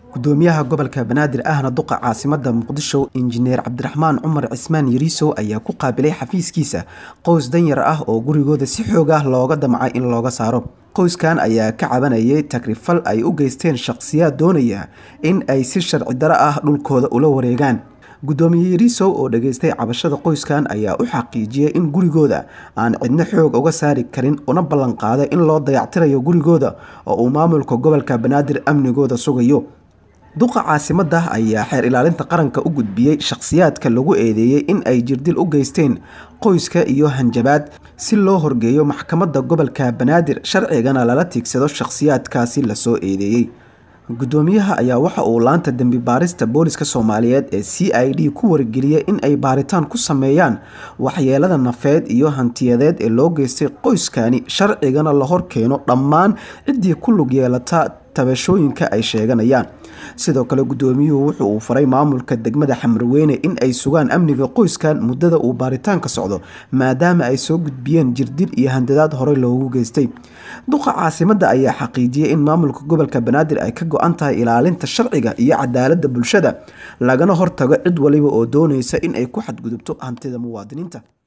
gudoomiyaha gobolka banaadir ahna duqa caasimada muqdisho injineer cabdiraxmaan cumar cismaan yariisow ayaa ku qaabilay xafiiskiisa qoys danyar ah oo gurigooda si xoog ah looga damcay in looga saaro qoyskan ayaa ka cabanayay tagrifal ay u geysteen shaqsiyaad doonaya in ay si sharci daro ah dhulkooda ula wareegaan gudoomiye yariisow oo dhageystay cabashada qoyskan ayaa u xaqiijiyay in gurigooda aan cidno xoog uga saari karin una ballanqaaday in loo dayactirayo gurigooda oo uu maamulka gobolka banaadir amnigooda sugayo duqa caasimada ayaa xeer ilaalinta qaranka u gudbiyey shakhsiyaadka lagu eedeeyey in ay jirdil u geysteen qoyska iyo hanjabaad si loo horgeeyo maxkamadda gobolka banaadir sharcigana lala tiigsado shakhsiyaadkaasi lasoo eedeeyey gudoomiyaha ayaa waxa uu laanta dembi baarista booliska soomaaliyeed ee c i d ku wargeliyay in ay baaritaan ku sameeyaan waxyeelada nafeed iyo hantiyadeed ee loo geystay qoyskani sharcigana la horkeeno dhammaan ciddii ku lug yeelata tabashooyinka ay sheeganayaan sidoo kale gudoomiyuhu wuxu uu faray maamulka degmada xamrweyne in ay sugaan amniga qoyskan muddada uu baaritaanka socdo maadaama ay soo gudbiyeen jirdil iyo handadaad horey loogu geystay duqa caasimada ayaa xaqiijiyay in maamulka gobolka banaadir ay ka go-an tahay ilaalinta sharciga iyo cadaalada bulshada lagana hortago cid waliba oo doonaysa in ay ku xadgudubto hantida muwaadiniinta